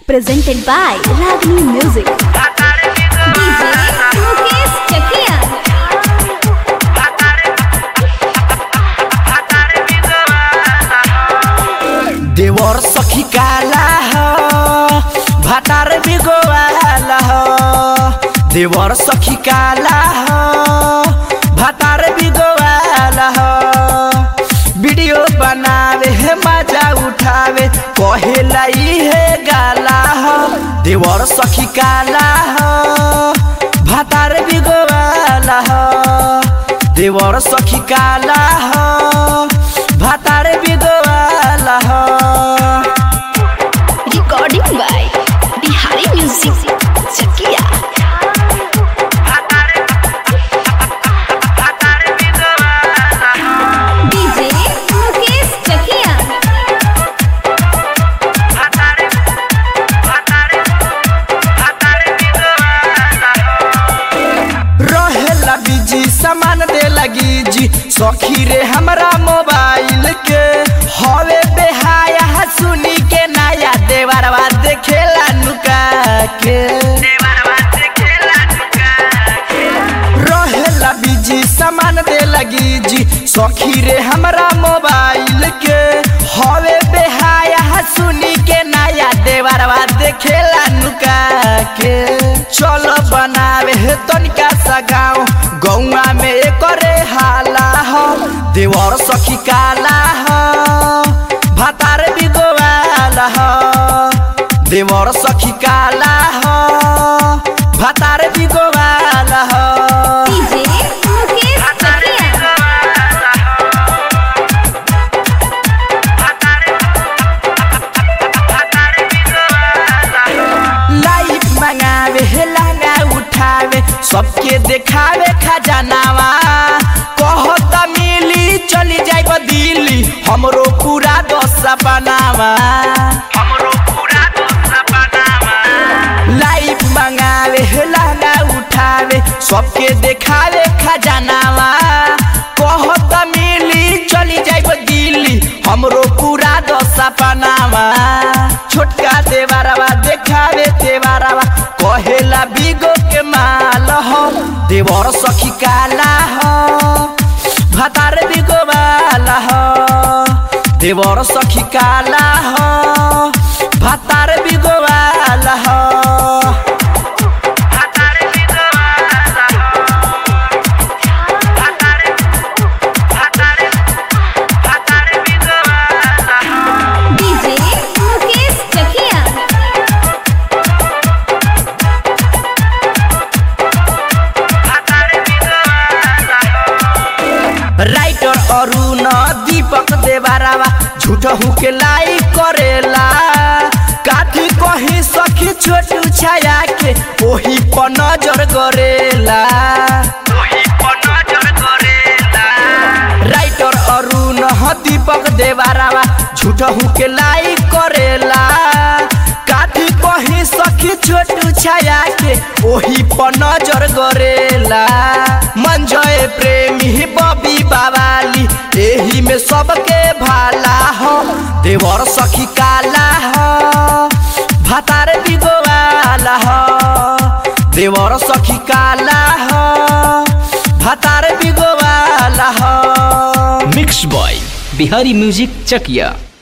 presented by Ragini Music. DJ Mukesh Chakia. देवर सखी काला हो भातार बिगोवाला हो देवर सखी काला हो भातार बिगोवाला हो वीडियो बनावे है मजा उठावे कहेला है गाला हो देवर सखी काला हो भातार बिगोवाला हो देवर सखी काला हो भातार बिगोवाला हो Recording by Bihari Music. Chakia. DJ Mukesh Chakia. रहेला बिजी सामान दे लगी जी सखी रे हमरा मोबाइल के हवे बेहाया सुनी के नया देवरवा देखेला नुका के रहेला बिजी सामान दे लगी जी सखी रे हमरा मोबाइल के हवे बेहाया सुनी के नया देवरवा देखेला नुका के चलो बनावे है तनिका सा गाँव गौआ में करे हाला हो देवर सखी काला हो भातार बिगोवाला हो देवर सखी काला हो भातार बिगोवाला हो DJ Mukesh Chakia. लाइफ मंगावे है लहंगा उठावे सबके देखावे खजानावा कहो त मिली चली जाइब दिल्ली हमरो पूरा दस बनावा लाइफ मंगावे है लहंगा उठावे सबके देखावे खजानावा कहो त मिली चली जाइब दिल्ली हमरो पूरा दशा पनावा छोटका देवारवा देखावे देवारवा कहेला बिगो के माल हो देवर सखी काला हो भातार बिगो वाला हो देवर सखी काला हो भातार बिगो वाला हो DJ Mukesh Chakia. Writer Arun Deepak देवारावा झूठ के लाई करेला काठी कहीं सखी छोटू छाया के ओही पर नजर करेला राइटर अरुण दीपक देवारावा झूठ के लाई करेला काठी कहीं सखी छोटू छाया के ओही पर नजर करेला मंजय प्रेमी बबी बाबाली एही में सबके भाला हो देवर सखी काला हो भातार बिगोवाला हो देवर सखी काला हो भातार बिगोवाला हो mix by Bihari music Chakiya